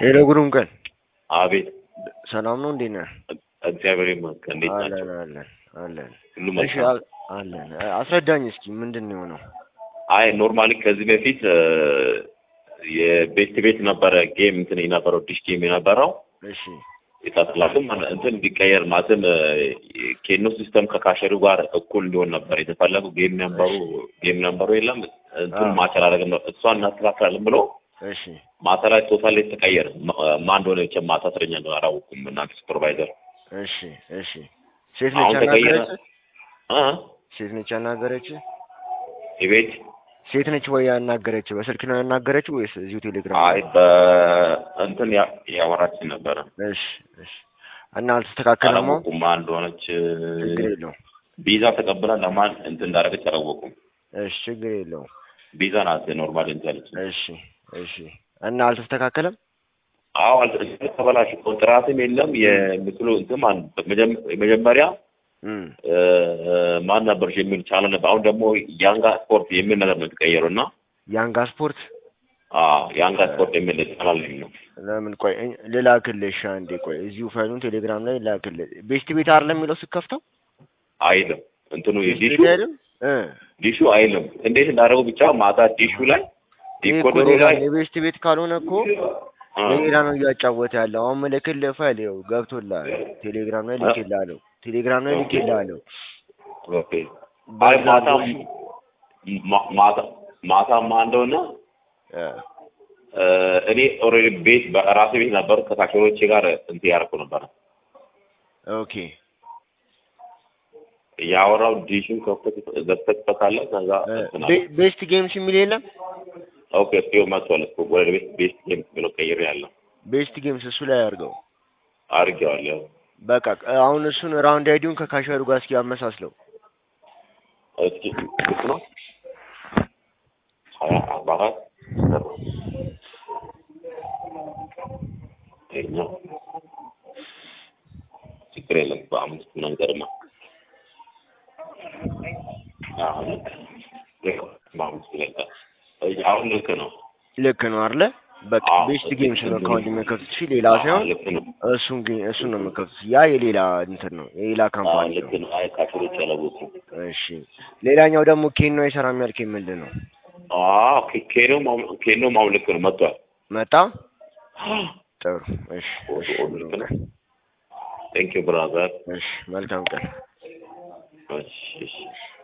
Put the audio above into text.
ሄሎ ግሩም ቀን አቤት ሰላም ነው እንዴት ነህ? እግዚአብሔር ይመስገን። እንዴት አለን ናቸው? አለን አለን። ሁሉ እሺ መልካም? አ- አለን አ- አስረዳኝ እስኪ ምንድን ነው የሆነው? አይ ኖርማሊ ከዚህ በፊት እ፣ የቤት ቤት ነበረ ጌም እንትን የነበረው ዲሽ ጌም የነበረው እሺ የታስላትም እንትን እንዲቀየር ማለትም እ፣ ኬኖ ሲስተም ከካሸሪው ጋር እኩል እንዲሆን ነበር የተፈለጉ ጌም ነምበሩ ጌም ነምበሩ የለም እንትን አዎ። ማች አላደረግም ነው እሷን እናስተካክላለን ብሎ እሺ ማታ ላይ ቶታል ተቀየረ። ማ- ማን እንደሆነ ብቻ ማታ አስረኛ ነው አላወኩም። እናንተ ሱፐርቫይዘር እሺ እሺ ሴት ነች አሁን ተቀየረ ያናገረች? እ ሴት ነች ያናገረች? የቤት ሴት ነች ወይ ያናገረች? በስልክ ነው ያናገረች ወይስ እዚሁ ቴሌግራም? አይ በእንትን ያ- ያወራችን ነበረ እሺ እሺ እና አልተስተካከለም? አሁን አላወቁም ማን እንደሆነች ችግር የለውም። ቢዛ ተቀብላ ለማን እንትን እንዳደረገች አላወቁም። እሺ ችግር የለውም። ቢዛ ናት ኖርማል እንታለች። እሺ እሺ እና አልተስተካከለም? አዎ አልተደረገ ተበላሽ። ኮንትራትም የለም የምስሉ እንትን ማን መጀመ- መጀመሪያ እም እ፣ ማን ነበርሽ የሚል ቻለ ነበር። አሁን ደግሞ ያንጋ ስፖርት የሚል ነገር ነው የተቀየረው እና ያንጋ ስፖርት አዎ ያንጋ ስፖርት የሚል ቻናል ነው። ለምን ቆይ እ- ልላክልሽ አንዴ ቆይ እዚሁ ፋይሉን ቴሌግራም ላይ ላክልህ ቤስት ቤት አይደለም የሚለው ስከፍተው አይልም እንትኑ ቤስት ዲሹ ቤት አይደለም እ ዲሹ አይልም። እንዴት እንዳደረገው ብቻ ማታ ዲሹ ላይ ይሄ እኮ ዲኮደሩ ሌላ ላይ ነው። የቤስት ቤት ካልሆነ እኮ አ፣ ለሌላ ነው እያጫወተ ያለው አሁን ምልክልህ ፋይል ይኸው ገብቶልሃል ቴሌግራም ላይ ልኬልሃለሁ ቴሌግራም ላይ ልኬልሃለሁ ኦኬ አይ በዛ ማታ ነው እሺ። ማ- ማታ ማታ ማን እንደሆነ እ እ፣ እኔ ኦልሬዲ ቤት በራሴ ቤት ነበር ከታክሲዎቼ ጋር እንትን ያደረኩ ነበር ኦኬ ያወራው ዲሹን ከፍተህ ዘግተህበታለህ ከዛ እ እንትን አለ። ቤ- ቤስት ጌምስ የሚል የለም ኦኬ እስኪው መጥቷል እኮ ወደ ቤት ቤት ጌም ብሎ ቀይሬ ያለው ቤስት ጌምስ እሱ ላይ አድርገው አድርጌዋለሁ በቃ አሁን እሱን ራውንድ አይዲውን ከካሸሩ ጋር እስኪ አመሳስለው እስኪ ስንት ነው ሀያ አርባ አራት ይኸኛው ችግር የለም በአምስት መንገድማ አሁን ልክ ነው። ልክ ነው። በአምስት ይለቃል አሁን ልክ ነው ልክ ነው አይደለ በቃ አዎ፣ ቤስት ልክ ጌምስ ነው ነው። አካውንት የሚከፍት እሺ ሌላ አዎ፣ ሳይሆን ልክ ነው እሱን ግን እሱን ነው የምከፍት ያ የሌላ እንትን ነው የሌላ አዎ ካምፓኒ ልክ ነው ነው አይ ካሽሮች አላወቁም እሺ ሌላኛው ደግሞ ኬኖ አይሰራም ያልከኝ ምንድን ነው አዎ ኬ- ኬኖ ማም- ኬኖ ማም ልክ ነው መጥቷል መጣ ጥሩ እሺ ኦዶ እሺ ኦዶ ልክ ነው ቴንክ ዩ ብራዘር እሺ መልካም ቀን እሺ እሺ